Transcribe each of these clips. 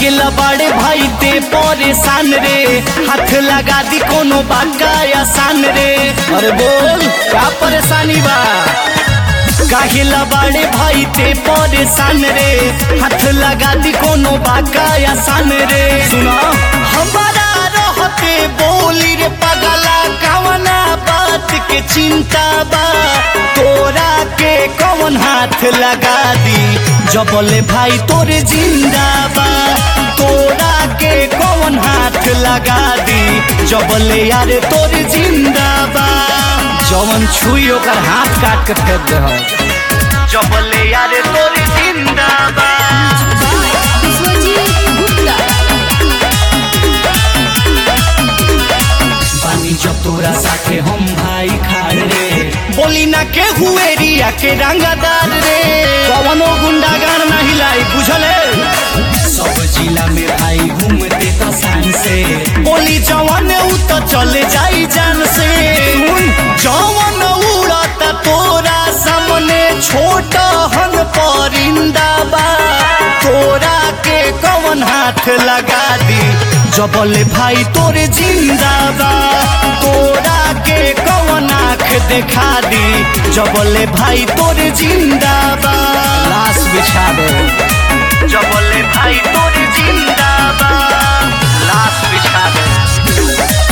काहेला बड़े भाई ते परेशान रे हाथ लगा दी कोनो बात का आसान रे अरे बोल क्या परेशानी बा काहेला बड़े भाई ते परेशान रे हाथ लगा दी कोनो बात का आसान रे सुना हमारा रहते बोली रे पगला कवना बात के चिंता बा तोरा के कौन हाथ लगा दी जबले भाई तोरे जिंदा बा तोरा के कौन हाथ लगा दी जबले यार तोरे जिंदा बा जवन छुई ओकर हाथ काट के फेंक दे जबले यार तोरे जिंदा बा विश्वजीत गुप्ता पानी जब तोरा साथे हम भाई खाड़ रे बोली ना के हुए रिया के रंगदार रे कवनो गुंडागार ना हिलाई बुझले सब जिला में भाई घूमते तो शान से बोली जवन उ तो चले जाई जान से सुन जवन उड़त तोरा सामने छोट हन परिंदा बा तोरा के कवन हाथ लगा दी जबले भाई तोरे जिंदा बा तोरा के कवन आँख दिखा दी जबले भाई तोरे जिंदा बा लाश बिछा दे जबले भाई तोरे जिंदा बा लाश बिछा दे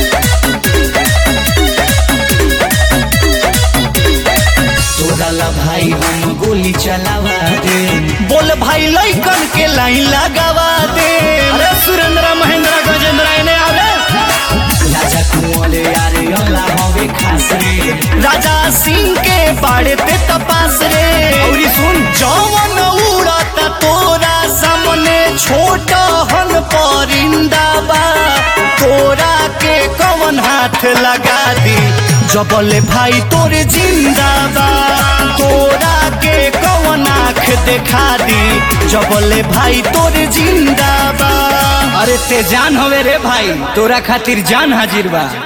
तोरा ला भाई हम गोली चलावा दे बोल भाई लइकन के लाइन लगावा दे अरे सुरेंद्र महेंद्र गजेंद्र इने आवे राजा कुंवरे यारे अल्ला हवे खास रे राजा सिंह के बाड़े पे तपास रे औरी सुन जवन उड़त तोरा सामने छोट हन परिंदा बा तोरा के कवन हाथ लगा दी जबले भाई तोरे जिंदा बा तोरा के कवन आँख देखा दी जबले भाई तोरे जिंदा बा अरे ते जान हवे रे भाई तोरा खातिर जान हाजिर बा